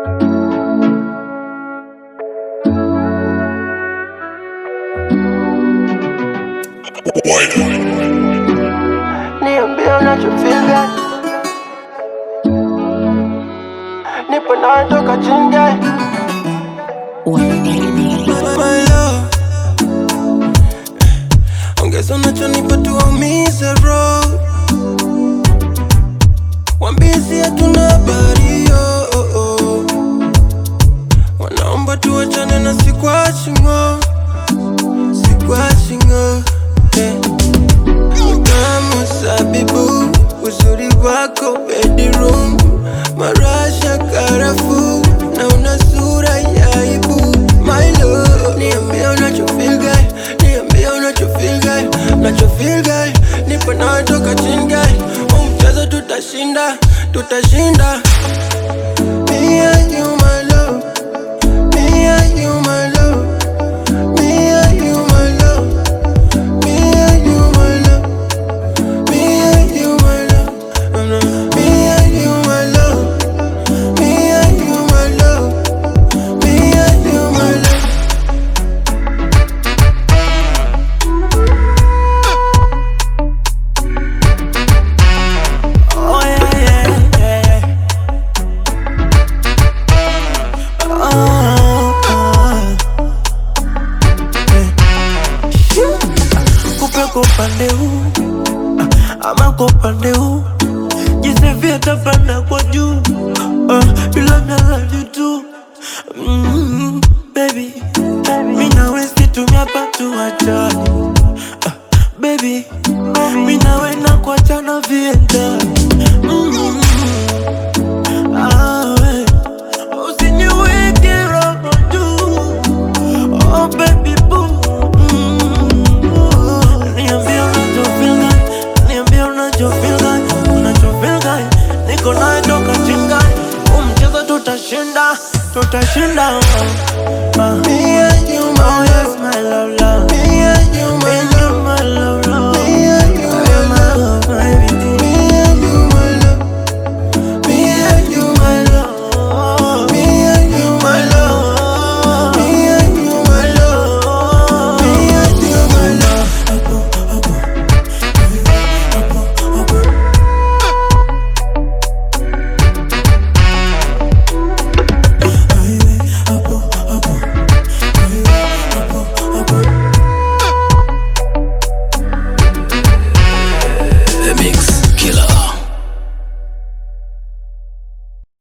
Niambie unachofeel Nipo nawe toka chinga My love. Ongeza unachonipa tuwaumize roho wambisi hatuna habari yo oh, oh. wanaomba tuwachane na sikwachingo sikwachingo eh. Utamu sabibu uzuri wako bedroom marasha karafu na una sura ya aibu my love niambia unachofeel guy niambia unachofeel guy unachofeel guy nipo nawe toka chini guy huu mchezo tutashinda tutashinda me and you my love me and you my love me and you my love me and you my love me and you my love me and you my love me and you my love me and you my love Oh yeah, yeah, yeah. Oh, oh. Eh. Kupe kwa upande huu ama kwa upande huu jisevia tapanda kwa juu Ah, bila nalani tu Mm, baby mi nawe situmia patu wachani Ah, baby mi nawe na kuachana viendani Mm. Ah, we. Usiniweke roho juu. Oh, baby boo. Mm. Niambie unachofeel gani, niambie unachofeel gani, unachofeel gani. Niko nawe toka chingai huu mchezo tutashinda tutashinda Ah. me and you my Oh yes my love